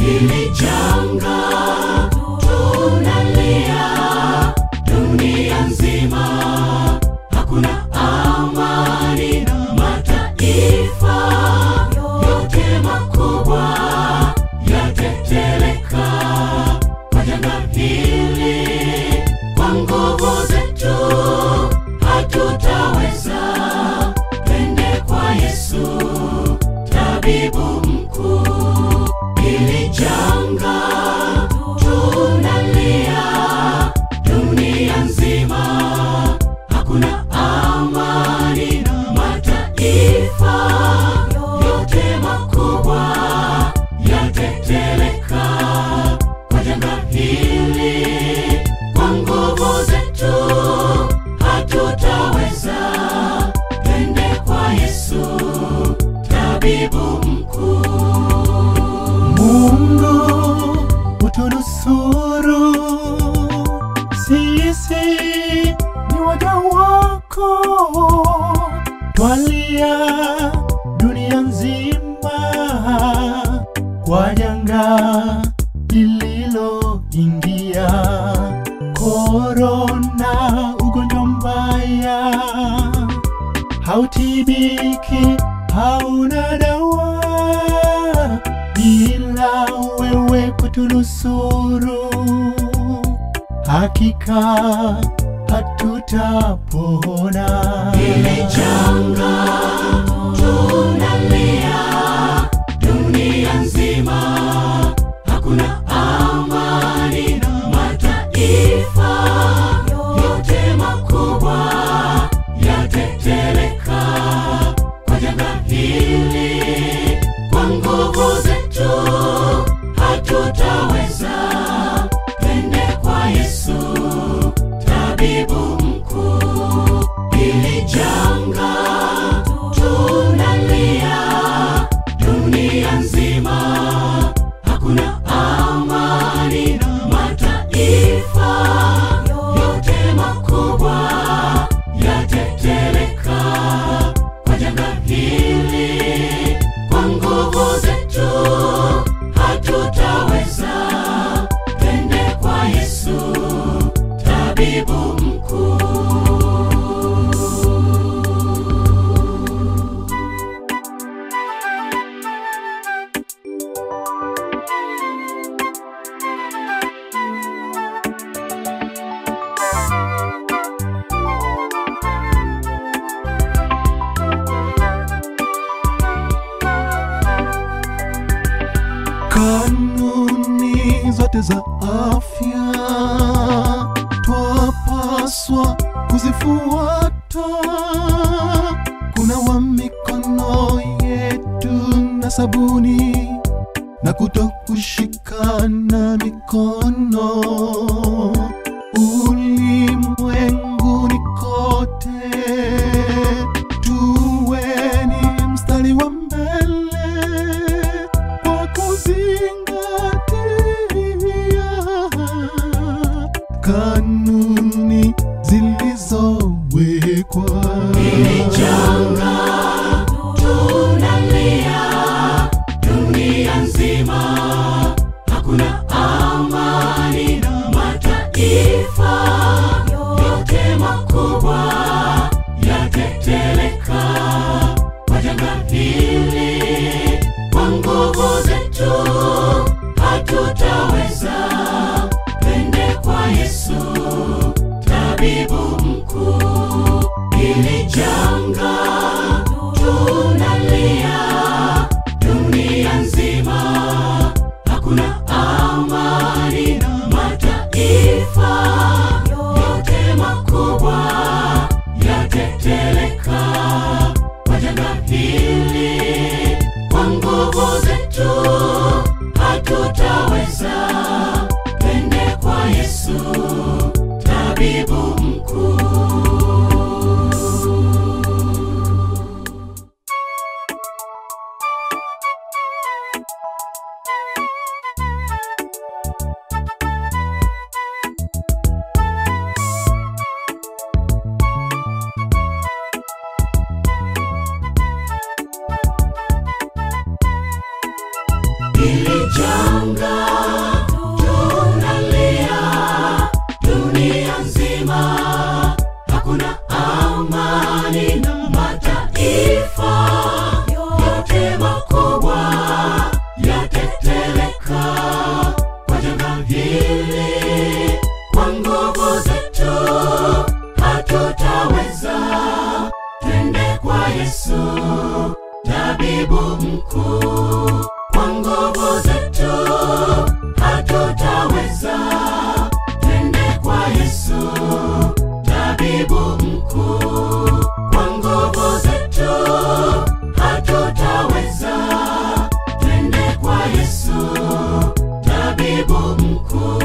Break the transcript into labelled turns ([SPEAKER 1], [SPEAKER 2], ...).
[SPEAKER 1] hili janga tunalia dunia nzima, hakuna amani, mataifa yote makubwa yateteleka kwa janga hili. Kwa nguvu zetu hatutaweza, twende kwa Yesu tabibu mkuu. Hili janga tunalia dunia nzima, hakuna amani, mataifa yote makubwa yateteleka kwa janga hili. Kwa nguvu zetu hatutaweza, twende kwa Yesu tabibu mkuu.
[SPEAKER 2] Mungu utunusuru, sisi ni waja wako, twalia dunia nzima kwa janga lililoingia, korona, ugonjwa mbaya hautibiki, hauna dawa ila wewe kutunusuru, hakika hatutapona.
[SPEAKER 1] Hili janga tunalia dunia nzima, hakuna amani, mataifa yote makubwa yateteleka kwa janga hili. Kwa nguvu zetu hatutaweza, twende kwa Yesu tabibu mkuu. Hili janga tunalia dunia nzima, hakuna amani, mataifa yote makubwa yateteleka kwa janga hili. Kwa nguvu zetu hatutaweza, twende kwa Yesu tabibu mkuu.
[SPEAKER 2] Kanuni zote za afya twapaswa kuzifuata, kunawa mikono yetu na sabuni na kuto kushikana mikono ulimwenguni kote, tuweni mstari wa mbele kwa kuzingatia kanuni zilizowekwa.
[SPEAKER 1] Hili janga tunalia dunia nzima, hakuna amani, mataifa yote makubwa yateteleka kwa janga hili. Kwa nguvu zetu hatutaweza, twende kwa Yesu tabibu mkuu. Hili janga tunalia dunia nzima, hakuna amani, mataifa yote makubwa yateteleka kwa janga hili. Kwa nguvu zetu hatutaweza, twende kwa Yesu tabibu mkuu. tabibu mkuu. Kwa nguvu zetu hatutaweza, twende kwa Yesu, tabibu mkuu. Kwa nguvu zetu hatutaweza, twende kwa Yesu, tabibu mkuu.